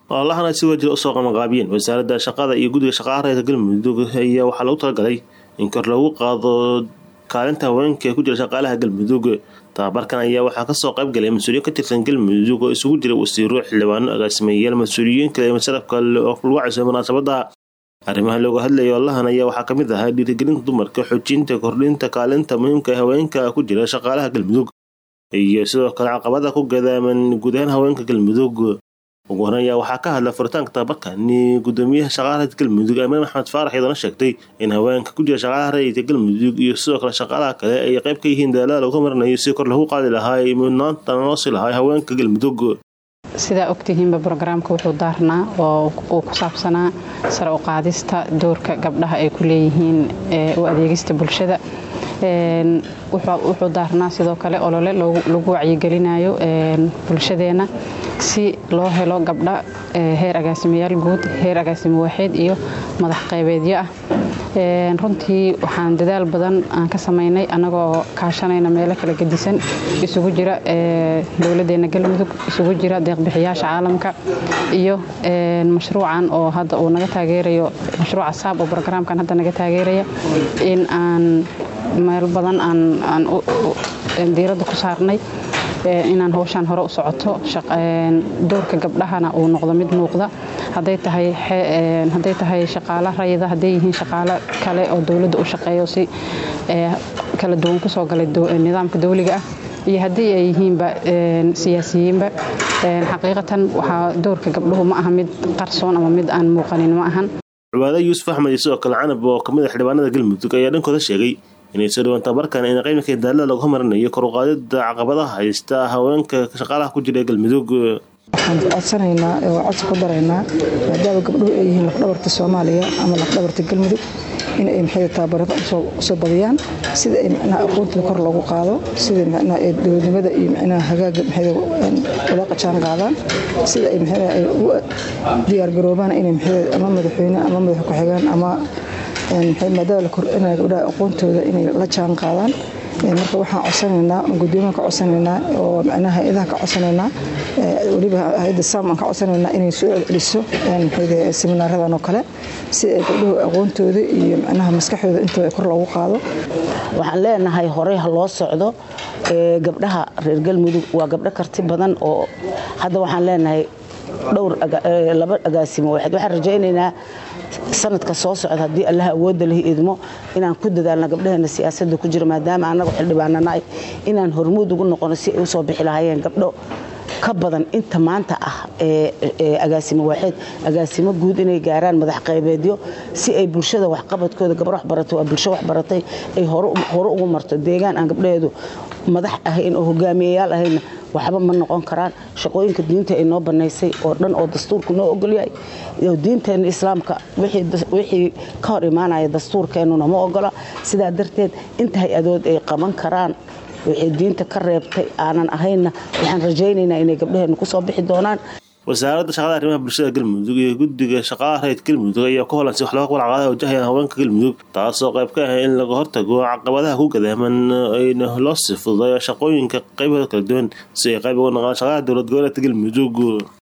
ololahana si wajir usoo qamaqaabiyeen wasaaradda shaqada iyo guddiga shaqaalaha reerka galmudug ayaa waxaa lagu talagalay in kor lagu qaado kaalinta haweenka ee ku jira shaqaalaha galmudug tababarkan ayaa waxaa kasoo qayb galay mas-uuliyiin ka tirsan galmudug oo isugu jira wasiiro xildhibaano agaasimeyaal mas-uuliyiin kale masarafka oo lagu cayso munaasabada arrimaha looga hadlaya ololahan ayaa waxaa kamid ahaa dhiirigelinta dumarka xoojinta kordhinta kaalinta muhiimka ee haweenka ku jira shaqaalaha galmudug iyo sidoo kale caqabada ku gadaaman guud ahaan haweenka galmudug ugu horan ayaa waxaa ka hadla furitaanka tababarkani gudoomiyaha shaqaalaha galmudug amiin maxamed faarax iyadoona sheegtay in haweenka ku jira shaqaalaha rayidka galmudug iyo sidoo kale shaqaalaha kale ay qayb ka yihiin dadaallada lagu marinayo si kor lagu qaadi lahaa mudnaanta loo sii lahaa haweenka galmudug sidaa ogtihiinba brograamka wuxuu daarnaa oo uu ku saabsanaa sare u qaadista doorka gabdhaha ay ku leeyihiin u adeegista bulshada wuxuu daarnaa sidoo kale olole lagu wacyigelinayo bulshadeena si loo helo gabdha heer agaasimayaal guud heer agaasimo waaxeed iyo madax qaybeedyo ah runtii waxaan dadaal badan aan ka samaynay annagoo kaashanayna meelo kala gedisan isugu jira dowladdeena galmudug isugu jira deeqbixiyaasha caalamka iyo mashruucan oo hadda uu naga taageerayo mashruuca saab oo brograamkan hadda naga taageeraya in aan meel badan aan diiradda ku saarnay inaan hawshaan hore u socoto doorka gabdhahana uu noqdo mid muuqda hadday tahay shaqaalo rayida hadday yihiin shaqaalo kale oo dowladda u shaqeeyo si kala duwan kusoo galay nidaamka dawliga ah iyo haddii ay yihiinba siyaasiyiinba xaqiiqatan waxaa doorka gabdhuhu ma aha mid qarsoon ama mid aan muuqanin ma ahan cibaado yuusuf axmed iyo sidoo kale canab oo kamid a xildhibaanada galmudug ayaa dhankooda sheegay inay soo dhawaan tababarkan in qaybinka daalada lagu homarinayo kor u qaadida caqabadaha haysta haweenka shaqaalaha ku jira ee galmudug waxaan codsanaynaa oo codsi ku daraynaa maadaama gabdhuhu ay yihiin lafdhabarta soomaaliya ama lafdhabarta galmudug in ay maxay tababarada usoo badiyaan sida ay micnaha aqoontooda kor loogu qaado sida micnaha ay dowladnimada iyo micnaha hagaaga maxay wada qajaan qaadaan sida ay maxay ay u diyaargaroobaan inay maxay ama madaxweyne ama madax ku-xigeen ama maadaama la kordhinaya gabdhaha aqoontooda inay la jaan qaadaan marka waxaan codsanaynaa gudoomiyan ka codsanaynaa oo micnaha hay-adaha ka codsanaynaa weliba hay-adda sam aan ka codsanaynaa inay soo celceliso seminaaradan oo kale si ay gabdhuhu aqoontooda iyo micnaha maskaxdooda intooda kor loogu qaado waxaan leenahay horey ha loo socdo gabdhaha reer galmudug waa gabdho karti badan oo hadda waxaan leenahay dhowr laba agaasimo waaxid waxaan rajaynaynaa sanadka soo socda haddii allaha awoodda leh idmo inaan ku dadaalno gabdhaheena siyaasadda ku jira maadaama annagu xildhibaananahay inaan hormuud ugu noqono si ay usoo bixi lahaayeen gabdho ka badan inta maanta ah ee agaasimo waaxeed agaasimo guud inay gaaraan madax qaybeedyo si ay bulshada waxqabadkooda gabar waxbaratay waa bulsho waxbaratay ay hore ugu marto deegaan aan gabdhaheedu madax ahayn oo hogaamiyayaal ahayna waxba ma noqon karaan shaqooyinka diinta ay noo banaysay oo dhan oo dastuurku noo ogolyahay diinteena islaamka wixii ka hor imaanaya dastuurkeennuna ma ogola sidaa darteed inta hay-adood ay qaban karaan wixii diinta ka reebtay aanan ahaynna waxaan rajaynaynaa inay gabdhaheennu kusoo bixi doonaan wasaaradda shaqada arrimaha bulshada galmudug iyo guddiga shaqaalaha rayid galmudug ayaa ku holan si wax looga qabal caqabadaha wajahayaan haweenka galmudug taasoo qayb ka ah in laga hortago caqabadaha ku gadaaman ayna loo sii fududayo shaqooyinka qaybahooda kala duwan si ay qayb uga noqdaan shaqaalaha dowlad goboleedka galmudug